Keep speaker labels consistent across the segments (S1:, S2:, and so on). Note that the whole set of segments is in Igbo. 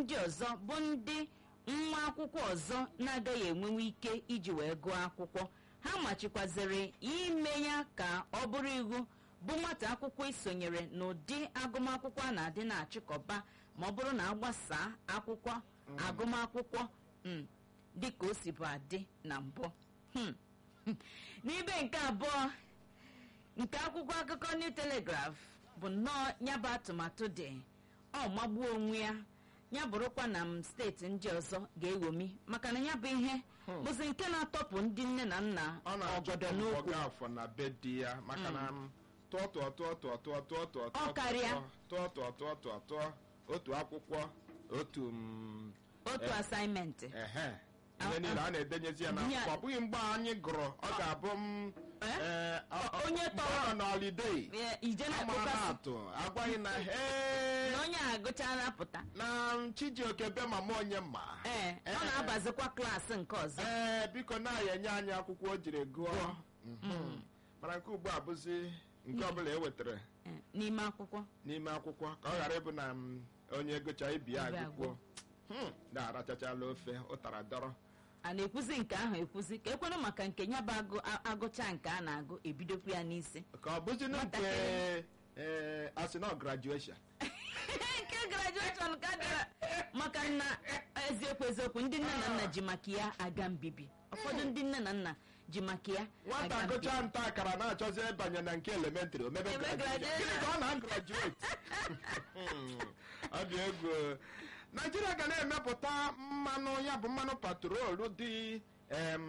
S1: ndị ọzọ bụ ndị nwa akwụkwọ ọzọ na-agaghị enwenwe ike iji wee gụọ akwụkwọ ha machikwaziri ime ya ka ọ bụrụ iwu bụ nwata akwụkwọ isonyere n'ụdị agụmakwụkwọ a na-adị na-achịkọba ma ọ bụrụ na agbasaa akwụkwọ agụmakwụkwọ mm, dịka o si bụ adị na mbụ Hmm. n'ibe nke abụọ nke akwụkwọ akụkọ new telegraph bụ nnọọ nyabụ atụmatụ dị ọ magbuo onwe ya ya bụrụkwa na m steeti ndị ọzọ ga-ewomi maka na ya bụ ihe bụzi nke na-atọpụ ndị nne na nna
S2: ọ
S1: ọgọdọ
S2: na-achọpụ
S1: n'okwu
S2: ọga afọ na be di ya maka na m tụọ tụọ tụọ tụọ tụọ tụọ tụọ tụọ
S1: Ọ karịa.
S2: tụọ tụọ tụọ tụọ tụọ otu akwụkwọ otu m,
S1: otu
S2: eh,
S1: asaịmentị
S2: ehe
S1: Ah,
S2: ihe niile a na-edenyezi ya
S1: Ihe a-
S2: n'akwụkwọ ọ bụghị mgbe anyị gụrụ ọ ga-abụ m
S1: Eh?
S2: eh, ọ- ọ-
S1: Onye
S2: mgbe
S1: tọrọ-
S2: ọ nọ n'ọlidei
S1: Ee, ije
S2: amara
S1: na-akpọkasị
S2: atụ agwaghị na "Hey,
S1: na onye a agụchala pụta
S2: na chijioke be mama onye ma
S1: ee ọ
S2: Eh.
S1: na-abazikwa klaasị nke ọzọ
S2: ee biko na-aya enye anyị akwụkwọ o jiri gụọ Mhm. mana nke ugbu a bụzi nke ọbụla e wetara
S1: Ee, n'ime akwụkwọ
S2: n'ime akwụkwọ ka ọ ghara ịbụ na m, onye gụcha ibi ya
S1: Ibi
S2: agụkwuo na-arachachala ofe ụtara dọrọ
S1: a na-ekwuzi nke ahụ ekwuzi ka ekwenụ maka nke ya bụ agụ a- agụcha nke a na-agụ ebidokwu ya n'isi
S2: ka ọ bụzi na nke
S1: Nwatakịrị.
S2: ee asịnọ graduation
S1: nke grajueshọn ka dara maka na eziokwu eziokwu ndị nne na nna ji maka ya aga mbibi ụfọdụ ndị nne na nna ji maka ya
S2: nwata
S1: aga mbibi
S2: gụcha nta akara na-achọzi ịbanye na nke elementrị omebe
S1: Eme
S2: graduation
S1: graduation.
S2: gịnị ka ọ na-graduate ọ dị egwu naijiria ga na-emepụta mmanụ ya bụ mmanụ patrolu dị em,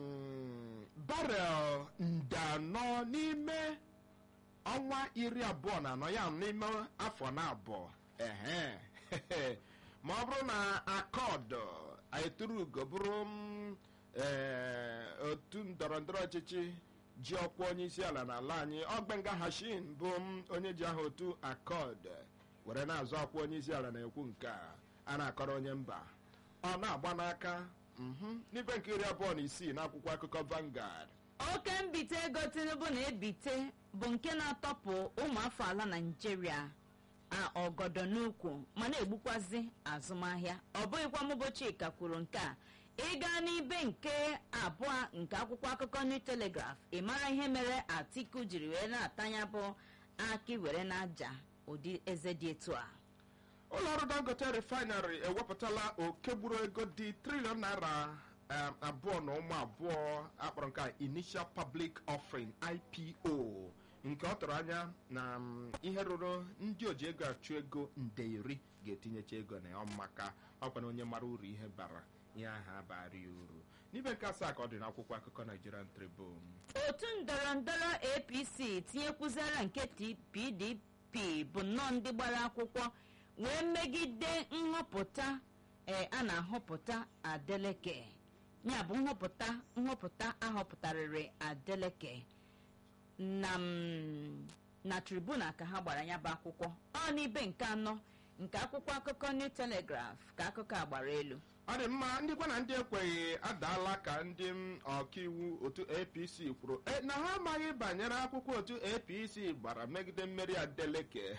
S2: barel nde anọ n'ime ọnwa iri abụọ na anọ ya n'ime afọ na abụọ ehe ma ọ bụrụ na akọd eturugo bụrụ m, ee, otu ndọrọ ndọrọ ọchịchị ji ọkwa onye isi ala n'ala anyị ọgbenga hashin bụ m onye ji aha otu akọd were na-azọ ọkwa onye isi ala na-ekwu nke a a na-akọrọ onye mba ọ na-agba n'aka mhm, n'ibe nke iri abụọ na isii n'akwụkwọ akụkọ Vanguard
S1: oke mbite ego tinubu na-ebite bụ nke na-atọpụ ụmụafọ ala naijiria a ọgọdọ n'ukwu ma na-egbukwazi azụmahịa ọ bụghịkwa mụbochi ka kwuru nke a ịga n'ibe nke abụọ nke akwụkwọ akụkọ new telegraph ị mara ihe mere atiku jiri wee na-atanya bụ aki were n'aja ụdị eze dị etu a
S2: ụlọọrụ dangote refinery ewepụtala oke gburu ego dị triliọn naira um, abụọ na ụmụ abụọ akpọrọ nke a initial public offering ipo nke ọ tụrụ anya na um, ihe ruru ndị oji ego achụ ego nde iri ga-etinyecha ego na ya maka ọkwa na onye mara uru ihe bara ihe ahụ abara ya uru n'ibe nke asaa ka ọ dị n'akwụkwọ akụkọ nigerian tribune
S1: otu ndọrọ ndọrọ apc tinyekwuzara nke T- pdp bụ nnọọ ndị gbara akwụkwọ wee megide nhọpụta ee a na-ahọpụta adeleke ya bụ nhọpụta nhọpụta ahọpụtarịrị adeleke na m, na tribuna ka ha gbara ya bụ akwụkwọ ọ n'ibe nke anọ nke akwụkwọ akụkọ new telegraph ka akụkọ a gbara elu
S2: ọ dị mma ndị gwa na ndị ekweghị adaala ka ndị m ọkaiwu otu apc kwuru "E, na ha amaghị banyere akwụkwọ otu apc gbara megide mmeri adeleke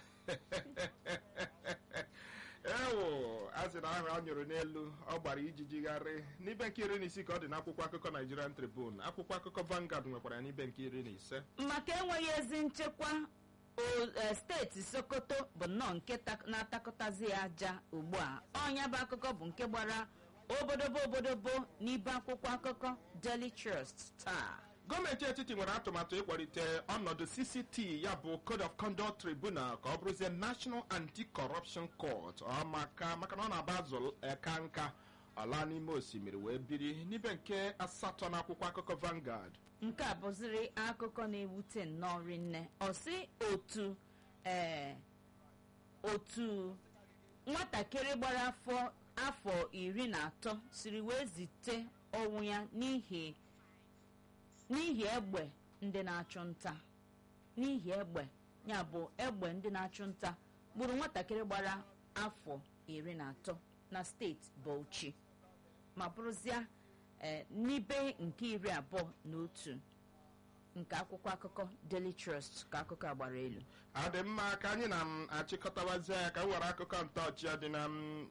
S2: ewo a sị na ahụ ọ nyụrụ n'elu ọ gbara ijijigharị n'ibe nke iri na isii ka ọ dị n'akwụkwọ akụkọ nigerian tribune akwụkwọ akụkọ Vanguard nwekwara ya n'ibe nke iri na ise
S1: maka enweghị ezi nchekwa o- e, steeti sokoto bụ nnọọ nke ta- na-atakọtazi ya aja ugbu a ọnya bụ akụkọ bụ nke gbara obodobo obodobo n'ibe akwụkwọ akụkọ daily trust taa
S2: gọọmenti etiti nwere atụmatụ ịkwalite ọnọdụ cct ya bụ code of conduct tribunal ka ọ bụrụzie national anti-corruption court ọ maka maka na ọ na-agba azụ eka nka ọla n'ime osimiri wee biri n'ibe nke asatọ n'akwụkwọ akụkọ Vanguard
S1: nke a bụziri akụkọ na-ewute nnọọ rinne ọ sị otu ee otu nwatakịrị gbara afọ afọ iri na atọ siri wee zite ọnwụ ya n'ihi n'ihi egbe ndị na-achụ nta n'ihi egbe ya bụ egbe ndị na-achụ nta gburu nwatakịrị gbara afọ iri na atọ na steeti Bauchi ma bụrụzia ee n'ibe nke iri abụọ na otu nke akwụkwọ akụkọ Daily Trust ka akụkọ a gbara elu
S2: ọ dị mma ka anyị na m achịkọtawazie ya ka m were akụkọ ntọọchị dị na m